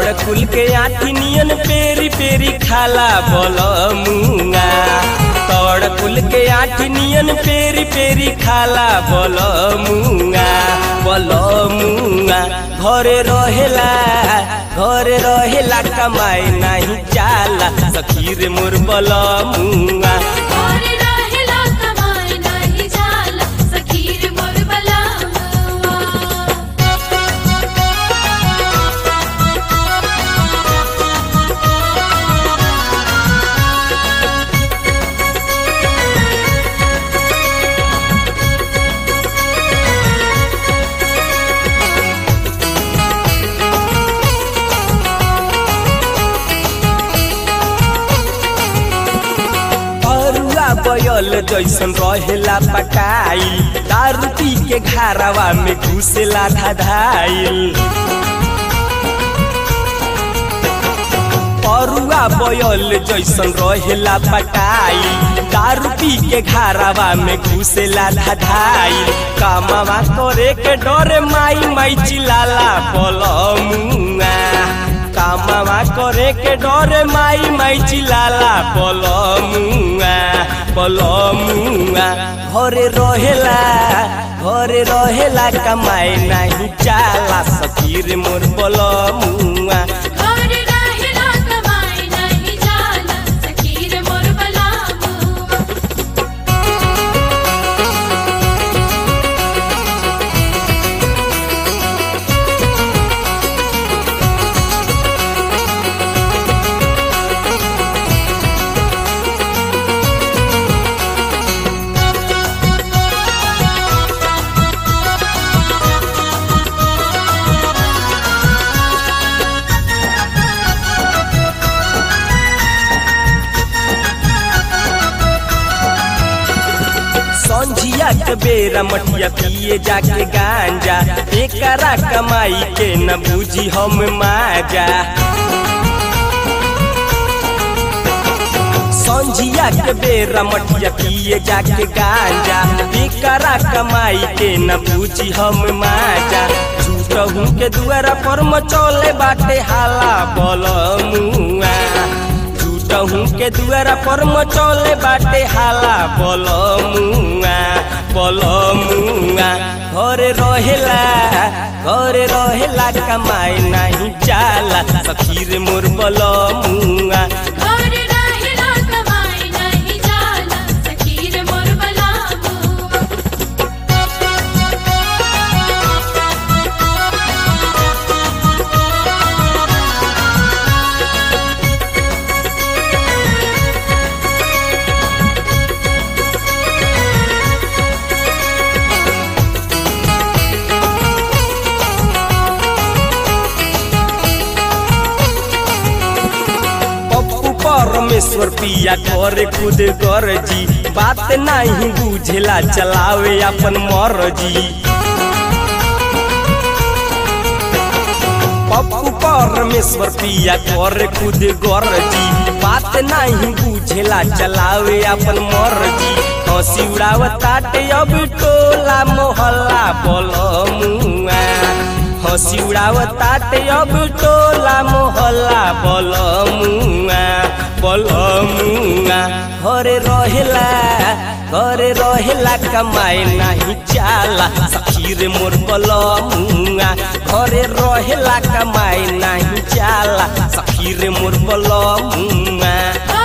तोड़ कुल के आठी नियन पेरी पेरी खाला बोल मुंगा तोड़ कुल के आठी नियन पेरी पेरी खाला बोल मुंगा बोल मुंगा घरे रहेला घरे रहेला कमाई नहीं जाला सखीर मोर बोल मुंगा और रहेला कमाई नाही जाला सखीर मोर बलावा परुआ बयल जैसन रहेला पकाई दारू पी के घारावा में घुसेला धाधाइल परुआ बयल जैसन रहेला पकाई दारू पी के घारावा में घुसेला धाधाइल कामवा करे के डरे माई माई चिलाला बलमुआ कामवा करे के डरे माई माई चिलाला बलमुआ बलमुआ घरे रहेला घरे रहेला कमाए नहीं चाला सखीर मोर बलमुआ और रहेला कमाई नाही जाला सखीर मोर बलावा संझिया के बेरा मटिया पिए जाके गांजा एकरा कमाई के न बूझी हम माजा संझिया के बेरा मटिया पिए जाके गांजा एकरा कमाई के न बूझी हम माजा झूठहू के दुआरा पर मचौले बाटे हाला बल मुआ झूठहू के दुआरा पर मचौले बाटे हाला बल मुआ बल मुआ घरे रहेला घरे रहेला कमाई नहीं जाला सखीर मोर बल मुआ और रहेला कमाई नाही जाला सखीर मोर बलावा पप्पू परमेश्वर पिया करे खुद गरजी बात नहीं बुझेला चलावे अपन मरजी पप्पू परमेश्वर पिया करे खुद गरजी बात नहीं बुझेला चलावे अपन मरजी हंसी उड़ावताटे अब टोला मोहल्ला बोल मुआ हंसी उड़ावताटे अब टोला मोहल्ला बोल मुआ बोल मुआ घरे रहेला घरे रहेला कमाए नहीं चाला सखीर मोर बोल मुआ घरे रहेला कमाए नहीं चाला सखीर मोर बोल मुआ